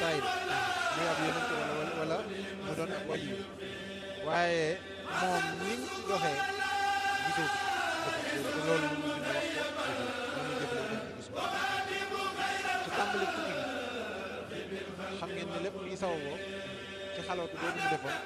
saayir muy ab yonent wala wala mu doon ab wali waaye moom ni mu ci doxee gisoo ko te loolu lu mu bind wax ko lu mu jëfandikoo ci gis ko ci tàmbali tukki gi xam ngeen ne lépp luy sawaboo ci xalootu boobu mu defoon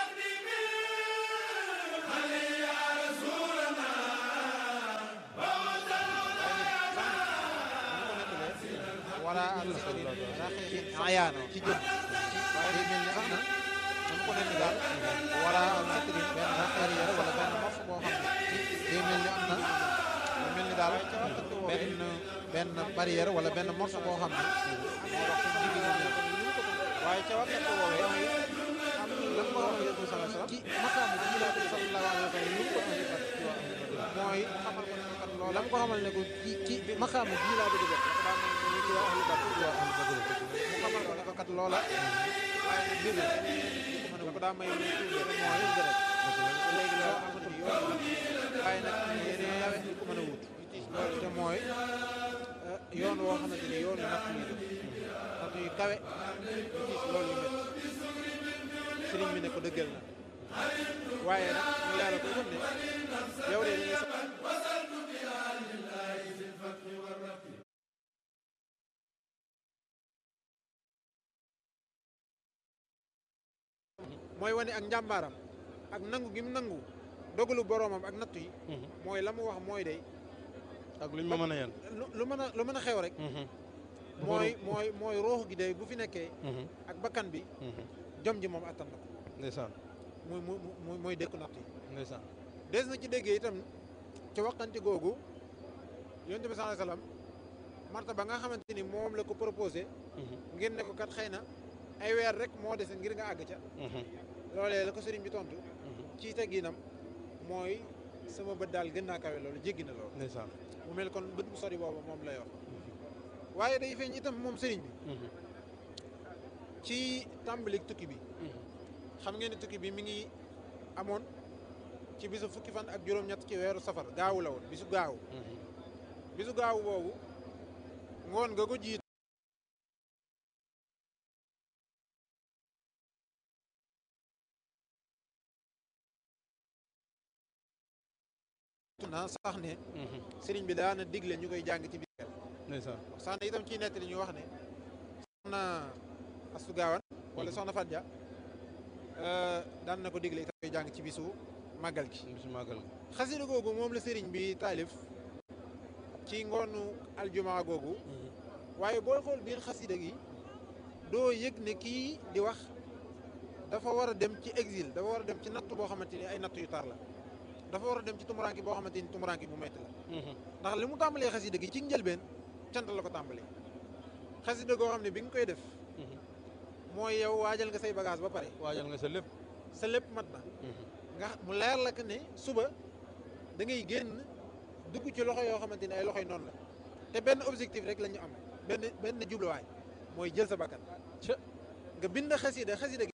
wala al saxri raxi ayaana ci jëm waaye day mel ni sax na dama ko nekk daal wala al saxri benn raxeer yara wala benn mof boo xam ne day mel ni am na day mel ni daal benn benn barrière wala benn morceau boo xam ne moo dox ci digg ñoom waaye ca waxtu woowee am lan moo wax yonent bi sallallahu alayhi wasallam ci maqaamu bi laa ko sallallahu alayhi wasallam lu ko andi kat ci wax mooy xamal ko ne ko kat loolu lam ko xamal ne ko ci ci maqaamu bii laa bëgg a def dafa daan mel ni ci waa ahlu badr ci waa ahlu badr mu xamal ko ne ko kat loola waaye nag mbir la ko daa may lu tuuti rek mooy deret léegi loo xamante ni yoon waaye nag yeneen yawe ñu ko mën a wut loolu te mooy yoon woo xamante ni yoon yu natt yi la natt yu kawe yu tiis loolu yu métti sëriñ bi ne ko dëggal na waaye nag mu yàlla ko xam ne yow de dañuy mooy wane ak njàmbaaram ak nangu gi mu nangu dogalu boroomam ak nattu yi mooy la mu wax mooy day ak luñ ma mën a yan lu mën a lu mën a xew rek mooy mooy mooy roox gi day bu fi nekkee ak bakkan bi jom ji moom attan na ko ndeysaan muy mu mu mooy dékku natt yi ndeysaan des na ci déggee itam ci waxante googu yonent bi sallallahu alayhi wasallam marta ba nga xamante ni moom la ko proposé ngir ne ko kat xëy na ay weer rek moo dese ngir nga àgg ca loolee la ko sëriñ bi tontu ci tegginam mooy sama bët daal gën naa kawe loolu jéggi na loolu ndeysaan mu mel kon bët bu sori boobu moom lay wax waaye day feeñ itam moom sëriñ bi ci tàmbalik tukki bi xam ngeen ne tukki bi mi ngi amoon ci bisu fukki fan ak juróom-ñett ci weeru safar gaawu la woon bisu gaawu bisu gaawu boobu ngoon nga ko jiit na sax ne sëriñ bi daana digle ñu koy jàng ci biir ndeysaan sax na itam ciy nettali ñu wax ne soxna Astu Gaawan wala soxna Fadja daan na ko digle itam koy jàng ci bisu màggal gi bisu màggal xasida googu moom la sëriñ bi taalif ci ngoonu aljumaa googu waaye booy xool biir xasida gi doo yëg ne kii di wax dafa war a dem ci exil dafa war a dem ci natt boo xamante ni ay natt yu tar la dafa war a dem ci tumuraanki boo xamante ni tumuraanki bu metti la ndax li mu tàmbalee xasida gi ci njëlbeen cant la ko tàmbalee xasida goo xam ne bi nga koy def mooy yow waajal nga say bagage ba pare waajal nga sa lépp sa lépp mat na nga mu leer la que ne suba da ngay génn dugg ci loxo yoo xamante ne ay loxoy noonu la te benn objectif rek la ñu am benn benn jubluwaay mooy jël sa bakkan nga bind xasida xasida gi